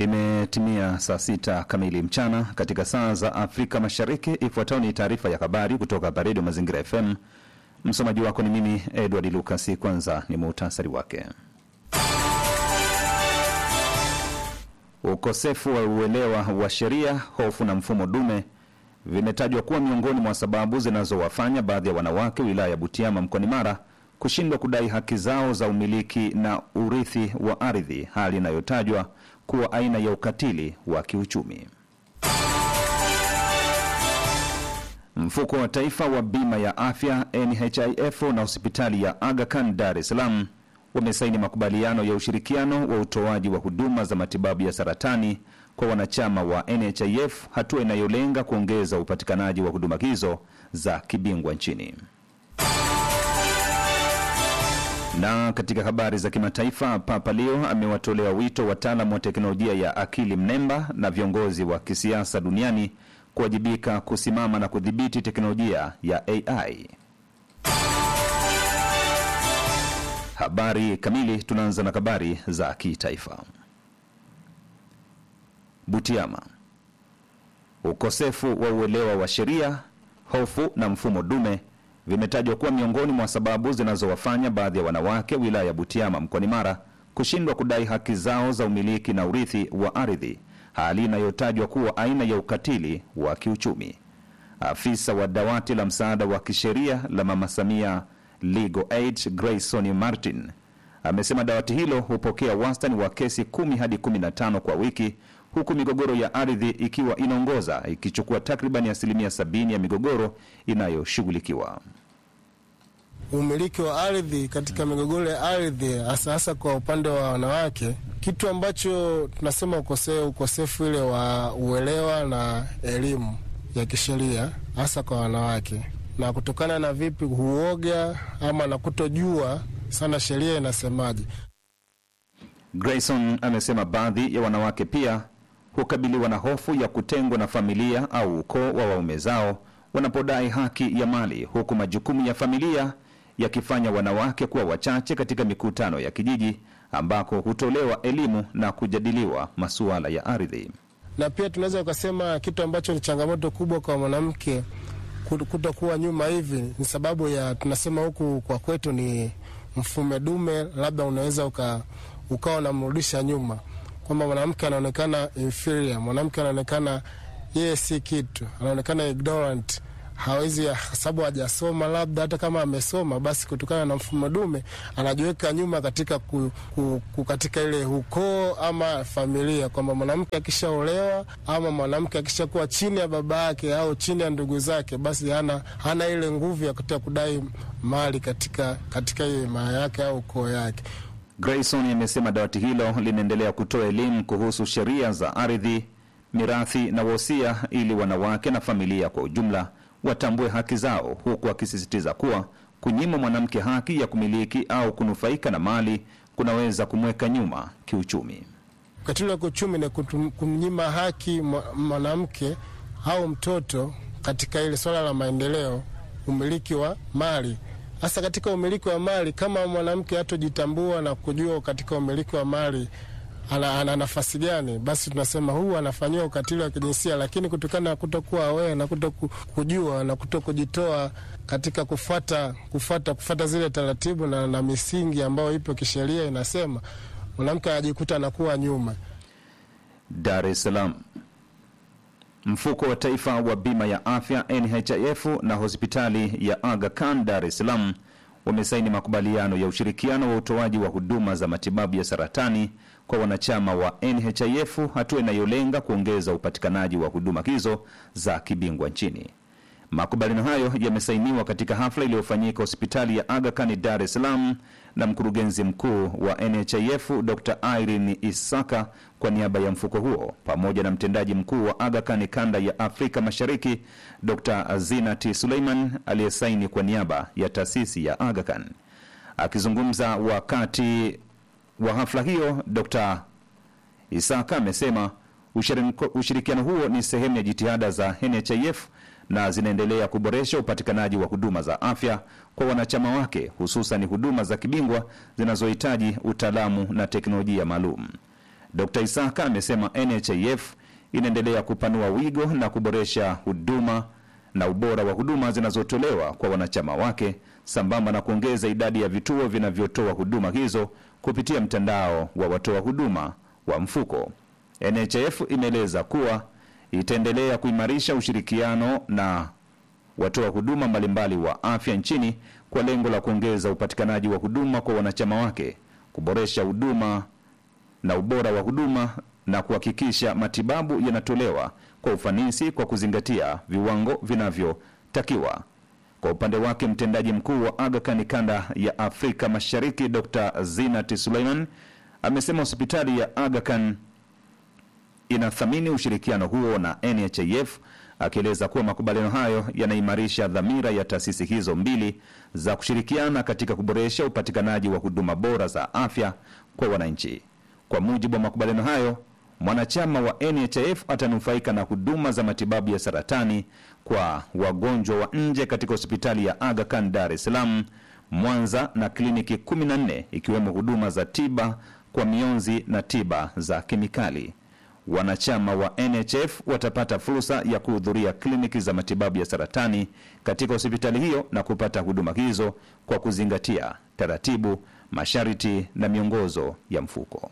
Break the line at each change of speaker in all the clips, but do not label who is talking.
Imetimia saa sita kamili mchana katika saa za Afrika Mashariki. Ifuatayo ni taarifa ya habari kutoka hapa Redio Mazingira FM. Msomaji wako ni mimi Edward Lucas. Kwanza ni muhtasari wake. Ukosefu wa uelewa wa sheria, hofu na mfumo dume vimetajwa kuwa miongoni mwa sababu zinazowafanya baadhi ya wanawake wilaya ya Butiama mkoani Mara kushindwa kudai haki zao za umiliki na urithi wa ardhi, hali inayotajwa kuwa aina ya ukatili wa kiuchumi. Mfuko wa Taifa wa Bima ya Afya NHIF na hospitali ya Aga Khan Dar es Salaam wamesaini makubaliano ya ushirikiano wa utoaji wa huduma za matibabu ya saratani kwa wanachama wa NHIF, hatua inayolenga kuongeza upatikanaji wa huduma hizo za kibingwa nchini. Na katika habari za kimataifa, Papa Leo amewatolea wito wataalamu wa teknolojia ya akili mnemba na viongozi wa kisiasa duniani kuwajibika kusimama na kudhibiti teknolojia ya AI. Habari kamili. Tunaanza na habari za kitaifa. Butiama, ukosefu wa uelewa wa sheria, hofu na mfumo dume vimetajwa kuwa miongoni mwa sababu zinazowafanya baadhi ya wanawake wilaya ya Butiama mkoani Mara kushindwa kudai haki zao za umiliki na urithi wa ardhi, hali inayotajwa kuwa aina ya ukatili wa kiuchumi. Afisa wa dawati la msaada wa kisheria la Mama Samia Legal Aid Grayson Martin amesema dawati hilo hupokea wastani wa kesi kumi hadi kumi na tano kwa wiki, huku migogoro ya ardhi ikiwa inaongoza ikichukua takribani asilimia sabini ya migogoro inayoshughulikiwa.
Umiliki wa ardhi katika migogoro ya ardhi hasa hasa kwa upande wa wanawake, kitu ambacho tunasema ukose, ukosefu ile wa uelewa na elimu ya kisheria hasa kwa wanawake, na kutokana na vipi huoga ama na kutojua sana sheria inasemaje.
Grayson amesema baadhi ya wanawake pia hukabiliwa na hofu ya kutengwa na familia au ukoo wa waume zao wanapodai haki ya mali, huku majukumu ya familia yakifanya wanawake kuwa wachache katika mikutano ya kijiji ambako hutolewa elimu na kujadiliwa masuala ya ardhi.
Na pia tunaweza ukasema kitu ambacho ni changamoto kubwa kwa mwanamke kutokuwa nyuma hivi ni sababu ya tunasema huku kwa kwetu ni mfume dume, labda unaweza uka, ukawa unamrudisha nyuma kwamba mwanamke anaonekana inferior, mwanamke anaonekana yeye si kitu, anaonekana ignorant, hawezi sababu hajasoma, labda hata kama amesoma, basi kutokana na mfumo dume anajiweka nyuma katika ku, ku, ku katika ile ukoo ama familia, kwamba mwanamke akishaolewa ama mwanamke akishakuwa chini ya baba yake au chini ya ndugu zake, basi hana, hana ile nguvu ya kutaka kudai mali katika katika ile maa yake au ukoo yake.
Grayson amesema dawati hilo linaendelea kutoa elimu kuhusu sheria za ardhi, mirathi na wosia ili wanawake na familia kwa ujumla watambue haki zao, huku akisisitiza kuwa kunyima mwanamke haki ya kumiliki au kunufaika na mali kunaweza kumweka nyuma kiuchumi.
Ukatili wa kiuchumi ni kumnyima haki mwanamke au mtoto katika ile swala la maendeleo, umiliki wa mali hasa katika umiliki wa mali. Kama mwanamke hatojitambua na kujua katika umiliki wa mali ana, ana nafasi gani, basi tunasema huu anafanyiwa ukatili wa kijinsia. Lakini kutokana na kutokuwa aware na kuto kujua na kuto kujitoa katika kufata, kufata, kufata zile taratibu na, na misingi ambayo ipo kisheria inasema, mwanamke anajikuta anakuwa nyuma.
Dar es Salaam. Mfuko wa Taifa wa Bima ya Afya NHIF na hospitali ya Aga Khan Dar es Salaam wamesaini makubaliano ya ushirikiano wa utoaji wa huduma za matibabu ya saratani kwa wanachama wa NHIF, hatua inayolenga kuongeza upatikanaji wa huduma hizo za kibingwa nchini. Makubaliano hayo yamesainiwa katika hafla iliyofanyika hospitali ya Aga Khan Dar es Salaam na mkurugenzi mkuu wa NHIF Dr. Irene Isaka kwa niaba ya mfuko huo pamoja na mtendaji mkuu wa Aga Khan kanda ya Afrika Mashariki Dr. Zinati Suleiman aliyesaini kwa niaba ya taasisi ya Aga Khan. Akizungumza wakati wa hafla hiyo, Dr. Isaka amesema ushirikiano huo ni sehemu ya jitihada za NHIF na zinaendelea kuboresha upatikanaji wa huduma za afya kwa wanachama wake, hususan huduma za kibingwa zinazohitaji utaalamu na teknolojia maalum. Dr Isaka amesema NHIF inaendelea kupanua wigo na kuboresha huduma na ubora wa huduma zinazotolewa kwa wanachama wake sambamba na kuongeza idadi ya vituo vinavyotoa huduma hizo kupitia mtandao wa watoa huduma wa mfuko. NHIF imeeleza kuwa itaendelea kuimarisha ushirikiano na watoa huduma mbalimbali wa afya nchini kwa lengo la kuongeza upatikanaji wa huduma kwa wanachama wake, kuboresha huduma na ubora wa huduma na kuhakikisha matibabu yanatolewa kwa ufanisi kwa kuzingatia viwango vinavyotakiwa. Kwa upande wake, mtendaji mkuu wa Aga Khan kanda ya Afrika Mashariki Dr. Zinat Suleiman amesema hospitali ya Aga Khan inathamini ushirikiano huo na NHIF akieleza kuwa makubaliano hayo yanaimarisha dhamira ya taasisi hizo mbili za kushirikiana katika kuboresha upatikanaji wa huduma bora za afya kwa wananchi. Kwa mujibu wa makubaliano hayo, mwanachama wa NHIF atanufaika na huduma za matibabu ya saratani kwa wagonjwa wa nje katika hospitali ya Aga Khan Dar es Salaam, Mwanza na kliniki 14 ikiwemo huduma za tiba kwa mionzi na tiba za kemikali. Wanachama wa NHF watapata fursa ya kuhudhuria kliniki za matibabu ya saratani katika hospitali hiyo na kupata huduma hizo kwa kuzingatia taratibu, masharti na miongozo ya mfuko.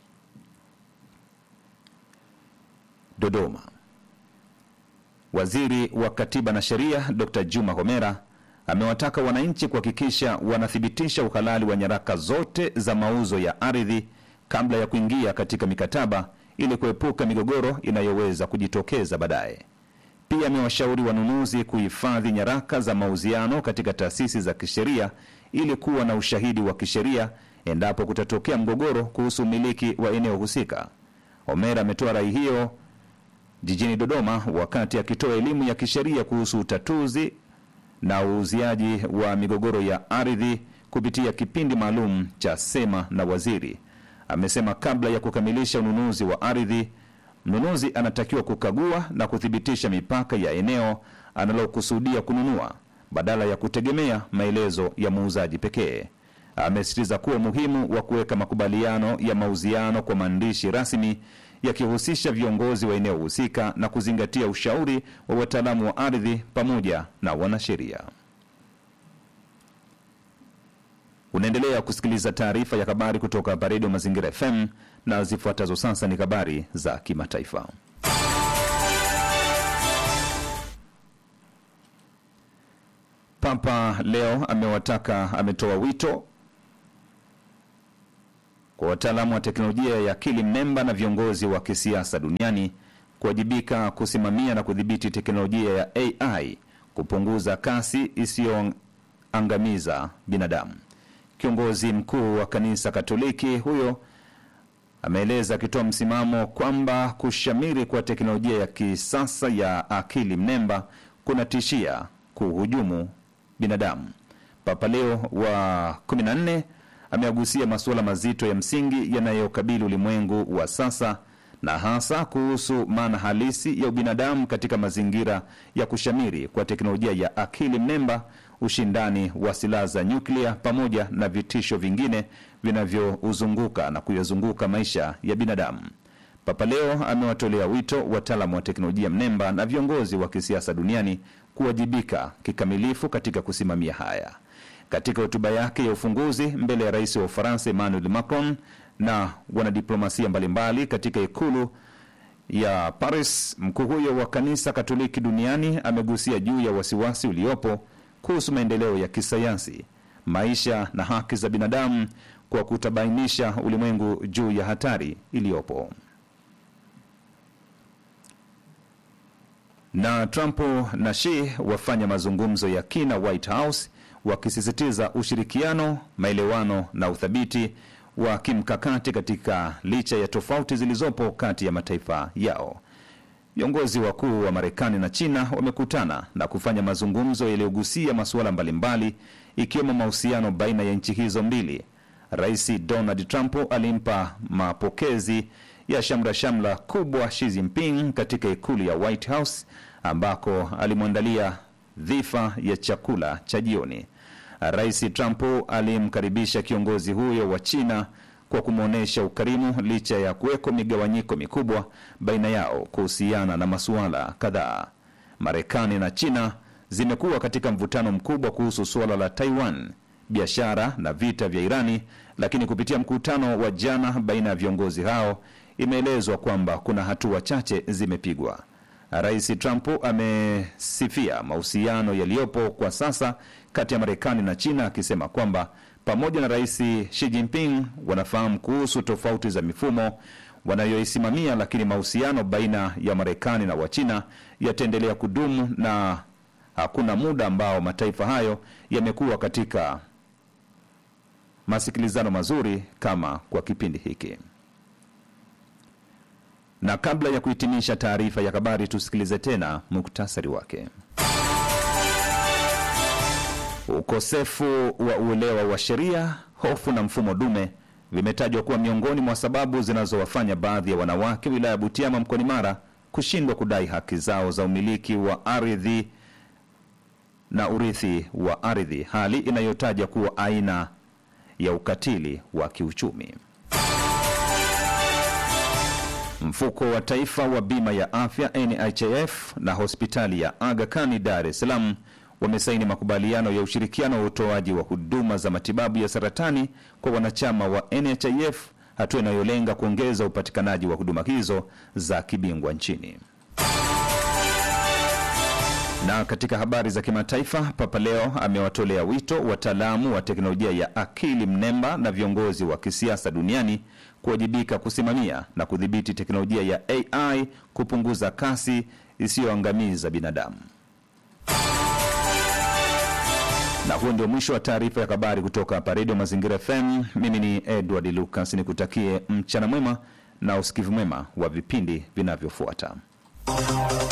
Dodoma. Waziri wa Katiba na Sheria Dr. Juma Homera amewataka wananchi kuhakikisha wanathibitisha uhalali wa nyaraka zote za mauzo ya ardhi kabla ya kuingia katika mikataba ili kuepuka migogoro inayoweza kujitokeza baadaye. Pia amewashauri wanunuzi kuhifadhi nyaraka za mauziano katika taasisi za kisheria ili kuwa na ushahidi wa kisheria endapo kutatokea mgogoro kuhusu umiliki wa eneo husika. Omera ametoa rai hiyo jijini Dodoma wakati akitoa elimu ya kisheria kuhusu utatuzi na uuziaji wa migogoro ya ardhi kupitia kipindi maalum cha Sema na Waziri. Amesema kabla ya kukamilisha ununuzi wa ardhi, mnunuzi anatakiwa kukagua na kuthibitisha mipaka ya eneo analokusudia kununua badala ya kutegemea maelezo ya muuzaji pekee. Amesisitiza kuwa umuhimu wa kuweka makubaliano ya mauziano kwa maandishi rasmi yakihusisha viongozi wa eneo husika na kuzingatia ushauri wa wataalamu wa ardhi pamoja na wanasheria. Unaendelea kusikiliza taarifa ya habari kutoka hapa Redio Mazingira FM na zifuatazo sasa ni habari za kimataifa. Papa leo amewataka ametoa wito kwa wataalamu wa teknolojia ya akili mnemba na viongozi wa kisiasa duniani kuwajibika kusimamia na kudhibiti teknolojia ya AI kupunguza kasi isiyoangamiza binadamu. Kiongozi mkuu wa kanisa Katoliki huyo ameeleza akitoa msimamo kwamba kushamiri kwa teknolojia ya kisasa ya akili mnemba kunatishia kuhujumu binadamu. Papa Leo wa 14 ameagusia masuala mazito ya msingi yanayokabili ulimwengu wa sasa na hasa kuhusu maana halisi ya ubinadamu katika mazingira ya kushamiri kwa teknolojia ya akili mnemba, ushindani wa silaha za nyuklia, pamoja na vitisho vingine vinavyouzunguka na kuyazunguka maisha ya binadamu. Papa Leo amewatolea wito wataalamu wa teknolojia mnemba na viongozi wa kisiasa duniani kuwajibika kikamilifu katika kusimamia haya. Katika hotuba yake ya ufunguzi mbele ya rais wa Ufaransa Emmanuel Macron na wanadiplomasia mbalimbali katika ikulu ya Paris, mkuu huyo wa kanisa Katoliki duniani amegusia juu ya wasiwasi uliopo kuhusu maendeleo ya kisayansi, maisha na haki za binadamu kwa kutabainisha ulimwengu juu ya hatari iliyopo. Na Trump na Xi wafanya mazungumzo ya kina White House wakisisitiza ushirikiano, maelewano na uthabiti wa kimkakati katika licha ya tofauti zilizopo kati ya mataifa yao. Viongozi wakuu wa Marekani na China wamekutana na kufanya mazungumzo yaliyogusia masuala mbalimbali ikiwemo mahusiano baina ya nchi hizo mbili. Rais Donald Trump alimpa mapokezi ya shamra shamra kubwa Xi Jinping katika ikulu ya White House ambako alimwandalia dhifa ya chakula cha jioni. Rais Trump alimkaribisha kiongozi huyo wa China kwa kumwonyesha ukarimu licha ya kuweko migawanyiko mikubwa baina yao kuhusiana na masuala kadhaa. Marekani na China zimekuwa katika mvutano mkubwa kuhusu suala la Taiwan, biashara na vita vya Irani, lakini kupitia mkutano wa jana baina ya viongozi hao imeelezwa kwamba kuna hatua chache zimepigwa. Rais Trump amesifia mahusiano yaliyopo kwa sasa kati ya Marekani na China akisema kwamba pamoja na Rais Xi Jinping wanafahamu kuhusu tofauti za mifumo wanayoisimamia, lakini mahusiano baina ya Marekani na Wachina yataendelea kudumu na hakuna muda ambao mataifa hayo yamekuwa katika masikilizano mazuri kama kwa kipindi hiki. Na kabla ya kuhitimisha taarifa ya habari, tusikilize tena muktasari wake. Ukosefu wa uelewa wa sheria, hofu na mfumo dume vimetajwa kuwa miongoni mwa sababu zinazowafanya baadhi ya wanawake wilaya ya Butiama mkoani Mara kushindwa kudai haki zao za umiliki wa ardhi na urithi wa ardhi, hali inayotaja kuwa aina ya ukatili wa kiuchumi. Mfuko wa Taifa wa Bima ya Afya NHIF na hospitali ya Aga Khan Dar es Salaam wamesaini makubaliano ya ushirikiano wa utoaji wa huduma za matibabu ya saratani kwa wanachama wa NHIF, hatua inayolenga kuongeza upatikanaji wa huduma hizo za kibingwa nchini. Na katika habari za kimataifa, Papa Leo amewatolea wito wataalamu wa teknolojia ya akili mnemba na viongozi wa kisiasa duniani kuwajibika kusimamia na kudhibiti teknolojia ya AI kupunguza kasi isiyoangamiza binadamu. Na huo ndio mwisho wa taarifa ya habari kutoka hapa Redio Mazingira FM. Mimi ni Edward Lucas, nikutakie mchana mwema na usikivu mwema wa vipindi vinavyofuata.